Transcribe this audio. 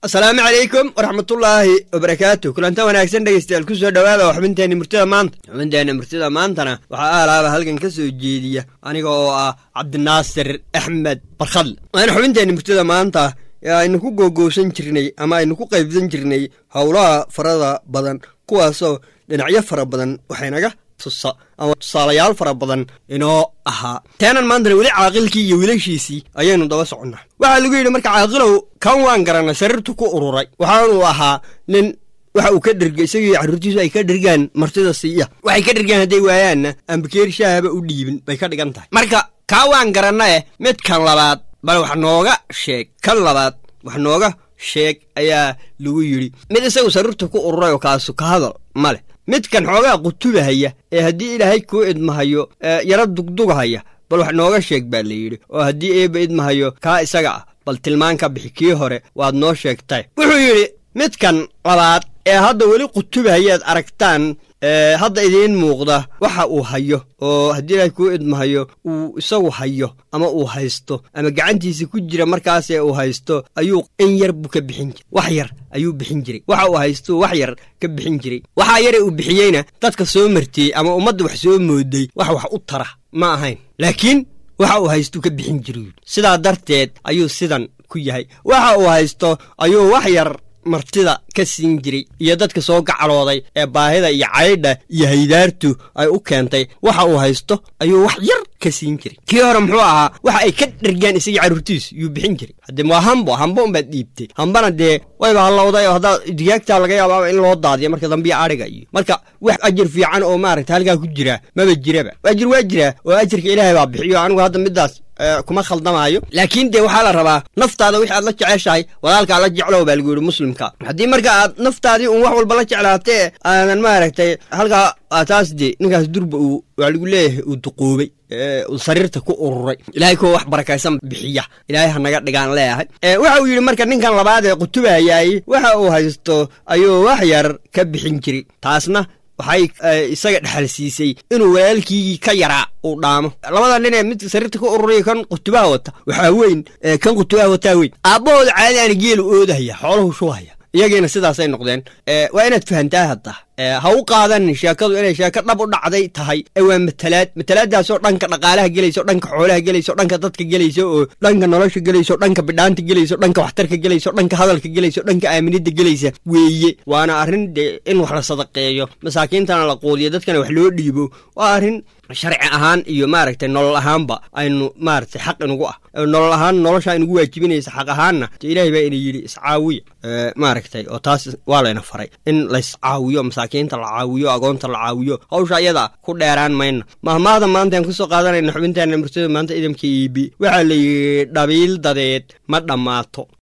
asalaamu calaykum waraxmatullaahi wabarakaatu kulanta wanaagsan dhegeystayaal ku soo dhowaada oo xubinteenna murtida maanta xubinteenna murtida maantana waxaa aalaaba halkan ka soo jeediya aniga oo ah cabdinaasir axmed barkhadle waana xubinteenna murtida maanta ee aynu ku googowsan jirnay ama aynu ku qaybsan jirnay howlaha farada badan kuwaasoo dhinacyo fara badan waxaynaga tusa ama tusaalayaal fara badan inoo ahaa teenan maantana weli caaqilkii iyo wiilashiisii ayaynu daba soconnaa waxaa lagu yidhi marka caaqilow kan waan garanay sariirtu ku ururay waxaanuu ahaa nin waxa uu ka dherga isagii carruurtiisu ay ka dhergaan martida siiya waxay ka dhergaan hadday waayaanna ambakeer shaahaba u dhiibin bay ka dhigan tahay marka kaa waan garanna eh midkan labaad bal wax nooga sheeg kan labaad wax nooga sheeg ayaa lagu yidhi mid isagu sariirta ku ururay oo kaasu ka hadal ma leh midkan xoogaa qutubahaya ee haddii ilaahay kuu idmahayo yaro dugdugahaya bal wax nooga sheeg baa la yidhi oo haddii eebba idmahayo kaa isaga ah bal tilmaan ka bixi kii hore waad noo sheegtay wuxuu yidhi midkan labaad ee hadda weli qutubahayaad aragtaan hadda idiin muuqda waxa uu hayo oo haddii ilaahay kuu idmahayo uu isagu hayo ama uu haysto ama gacantiisa ku jira markaasee uu haysto ayuu in yar buu ka bixin jiray wax yar ayuu bixin jiray waxa uu haysto wax yar ka bixin jiray waxaa yare uu bixiyeyna dadka soo martiyey ama ummadda wax soo mooday wax wax u tara ma ahayn laakiin waxa uu haystuu ka bixin jiray sidaa darteed ayuu sidan ku yahay waxa uu haysto ayuu wax yar martida ka siin jiray iyo dadka soo gacalooday ee baahida iyo caydha iyo haydaartu ay u keentay waxa uu haysto ayuu wax yar ka siin jiray kii hore muxuu ahaa waxa ay ka dhergaan isagii carruurtiisu yuu bixin jiray haddee waa hambo hambo unbaad dhiibtay hambana dee wayba hallowday oo haddaa digaagtaa laga yaaba in loo daadiyo marka dambiya adhiga iyo marka wax ajir fiican oo maaragta halkaa ku jiraa maba jiraba ajir waa jiraa oo ajirka ilaahay baa bixiyo anigu hadda middaas kuma khaldamaayo laakiin dee waxaa la rabaa naftaada wixi aad la jeceshahay walaalkaa la jeclow baa lagu yidhi muslimka haddii marka aad naftaadii uun wax walba la jeclaatee aadan maaragtay halkaa taas dee ninkaas durba uu waa lagu leeyahay uu duquubay uu sariirta ku ururay ilaahay kuwa wax barakaysan bixiya ilaahay ha naga dhigaan leeyahay waxa uu yidhi marka ninkan labaad ee qutubayaay waxa uu haysto ayuu wax yar ka bixin jiray taasna waxay isaga dhexal siisay inuu walaalkiigii ka yaraa uu dhaamo labada nin ee mid sariirta ka ururaya kan qutubaha wata waxaa weyn kan qutubaha wataa weyn aabbahooda caadi aana geelu oodahaya xoolahu shubahaya iyagiina sidaasay noqdeen waa inaad fahantaa hadda ha u qaadanin sheekadu inay sheeko dhab u dhacday tahay ee waa matalaad matalaadaasoo dhanka dhaqaalaha gelayso dhanka xoolaha gelayso dhanka dadka gelayso oo dhanka nolosha gelayso dhanka bidhaanta gelayso dhanka waxtarka gelayso dhanka hadalka gelayso dhanka aaminidda gelaysa weeye waana arrin dee in wax la sadaqeeyo masaakiintana la quudiyo dadkana wax loo dhiibo waa arrin sharci ahaan iyo maaragtay nolol ahaanba aynu maaragtay xaq inugu ah nolol ahaan noloshaa inugu waajibinaysa xaq ahaanna de ilaahay baa ina yidhi iscaawiya maaragtay oo taas waa layna faray in layscaawiyo masaakiinta la caawiyo agoonta la caawiyo hawsha ayada ku dheeraan mayna mahmaahda maanta aan kusoo qaadanayna xubinteena murtada maanta idamka iibi waxaa la yidhi dhabiil dadeed ma dhammaato